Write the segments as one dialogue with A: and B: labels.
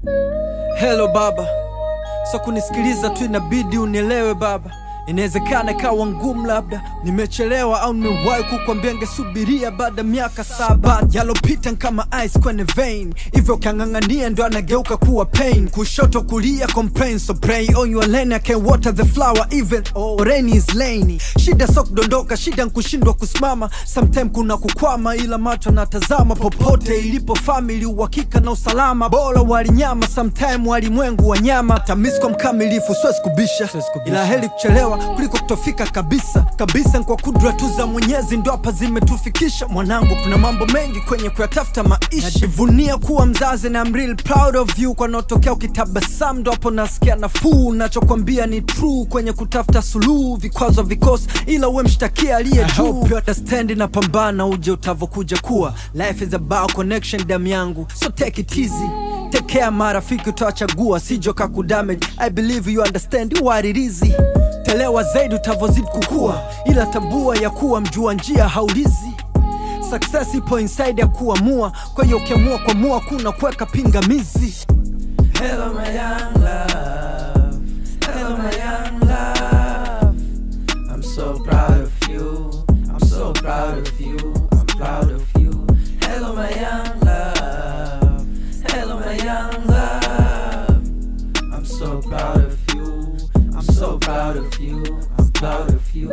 A: Hello baba, so kunisikiliza tu inabidi unielewe baba. Inawezekana ikawa ngumu, labda nimechelewa au nimewahi kukwambia ngesubiria baada ya miaka saba. Yalopita kama ice kwenye vein, hivyo ukiang'ang'ania ndo anageuka kuwa pain. Kushoto kulia complain, so pray on your lane, I can water the flower even oh, rain is lainy. Shida so kudondoka, shida nkushindwa kusimama, sometime kuna kukwama, ila macho natazama popote ilipo family, uhakika na usalama. Bora walinyama, sometime walimwengu wanyama. Tamisko mkamilifu, siwezi kubisha, ila heri kuchelewa kuliko kutofika kabisa kabisa. Kwa kudra tu za Mwenyezi ndo hapa zimetufikisha. Mwanangu, kuna mambo mengi kwenye kuyatafuta maisha. Najivunia kuwa mzazi na I'm real proud of you. Kwanotokea ukitabasamu ndo hapo nasikia nafuu. Nachokwambia ni true kwenye kutafuta suluhu, vikwazo vikosi, ila uwe mshtakia aliye juu. I hope you understand, na pambana uje utavokuja kuwa. Life is about connection, damu yangu, so take it easy Take care marafiki utawachagua sijo kakudamage I believe you understand what it is Telewa zaidi utavozidi kukua Ila tambua ya kuwa mjua njia haulizi Success ipo inside ya kuamua Kwa hiyo ukiamua kuamua kuna kuweka pingamizi
B: Hello my young love Hello my young love I'm so proud of you I'm so proud of you I'm proud of you Hello my young love Hello my young love I'm so proud of you I'm so proud of you I'm proud of you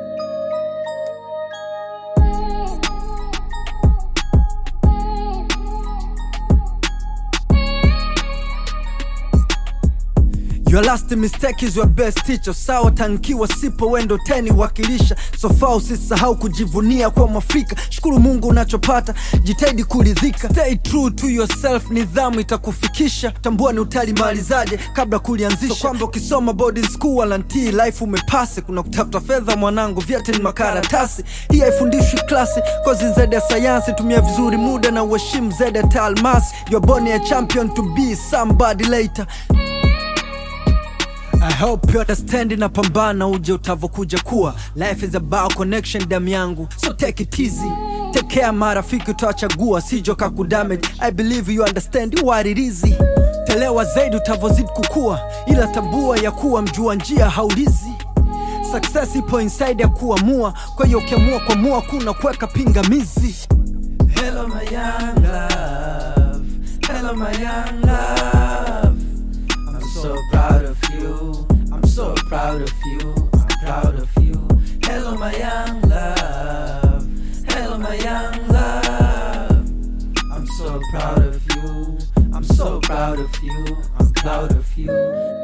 A: Your last mistake is your best teacher. Sawa tankiwa sipo wendo teni wakilisha. So far usisahau kujivunia kwa Mwafrika. Shukuru Mungu unachopata, jitahidi kuridhika. Stay true to yourself, nidhamu itakufikisha. Tambua ni utalimalizaje kabla kulianzisha. So kwamba ukisoma boarding school walantii life umepase. Kuna kutafuta fedha mwanangu, vyeti ni makaratasi. Hii haifundishwi klasi, kozi zaidi ya sayansi. Tumia vizuri muda na uheshimu zaidi ya taalmasi. You're born a champion to be somebody later. I hope you understand na pambana uje utavokuja kuwa Life is about connection damu yangu So take it easy Take care marafiki utawachagua sijo kakudamage I believe you understand what it is Telewa zaidi utavozidi kukua Ila tambua ya kuwa mjua njia haulizi Success ipo inside ya kuamua Kwa hiyo ukiamua kuamua kuna kuweka pingamizi
B: Hello my young love Hello my young love I'm so proud of you I'm so proud of you I'm proud of you Hello my young love Hello my young love I'm so proud of you I'm so proud of you I'm proud of you